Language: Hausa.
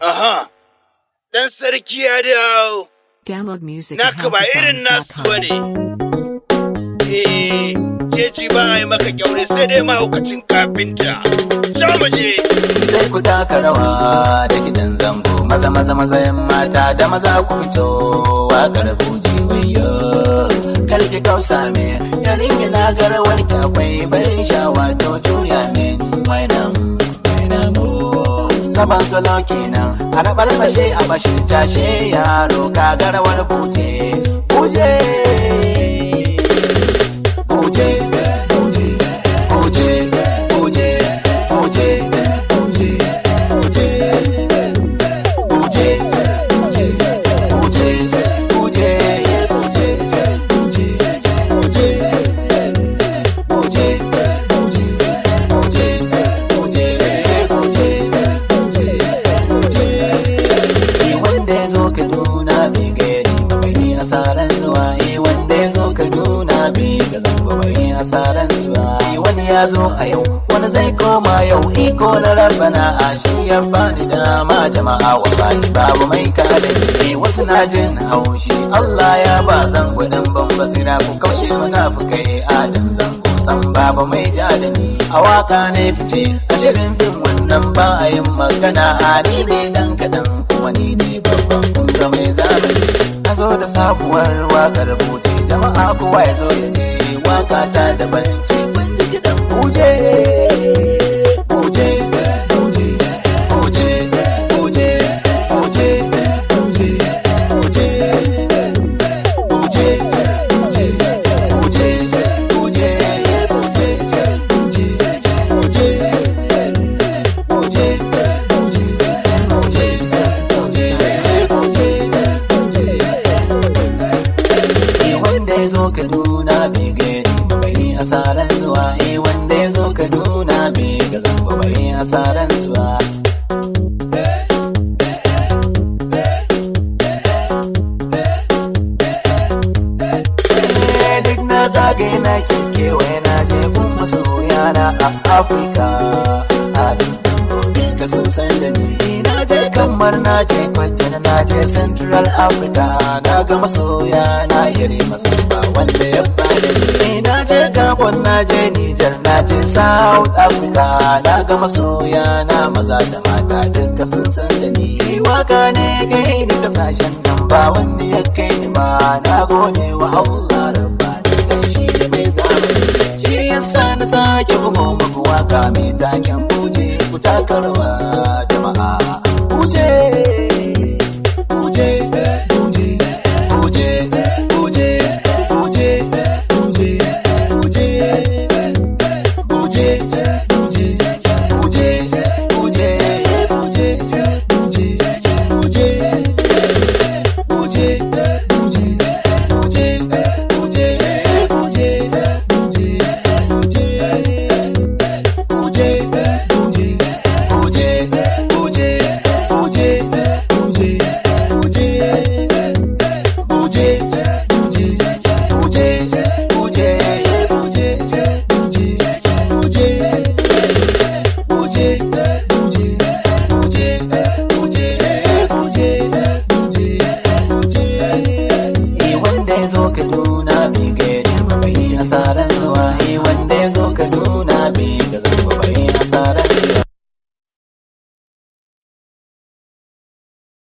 Aha, ɗan sarki ya dawo, Download music at naka ba irin nasu ba ne. Eh, keji ba a yi maka kyaure sai dai mahaukacin kafinta. Sha mu je. sai ku taka rawa da gidan zango maza maza maza yan mata da maza ku fito wakar buji wayo kar ki kausa me yarin yana garawar ki akwai barin shawa to juya min wainan wainan mu saban salo kenan a rabar bashe a bashe cashe yaro ka garawar buje buje buje buje buje buje buje wanda ya zo ka nuna bai gari ba bai asaran zuwa eh wanda ya zo ka nuna bai ga zamba bai asaran zuwa eh wani ya zo a yau wani zai koma yau iko na rabbana a shi ya bani dama jama'a wa bani babu mai kada ni eh wasu na jin haushi Allah ya ba zan gudun ban basira ku kaushe munafukai adam zango san babu mai ja da ni a waka ne fice a shirin fim wannan ba a yin magana a ni ne dan kadan kuma ni ne babban kunga mai zamani a zo da sabuwar wakar buje jama'a kowa ya zo ya je waka ta da banci kun ji kidan buje buje buje buje buje buje buje buje buje wanda ya zo ka nuna bai gani ba bai asaran zuwa eh wanda ya zo ka nuna bai ga zamba bai asaran zuwa Eh, duk na zagaye na kekewaye na je gun masoya na a afirka halin zango ka sun san da ni na je kamar na je kwatin na je central africa na ga masoya na yare masu ba wanda ya bada ni na je gabon na je niger na je south africa na ga masoya na maza da mata duka sun san da ni waka ne kai ni kasashen nan ba wanda ya kai ni ma na gode wa allah rabba da shi da mai zamani shi yasa na sake bugo muku waka mai taken buje ku takarwa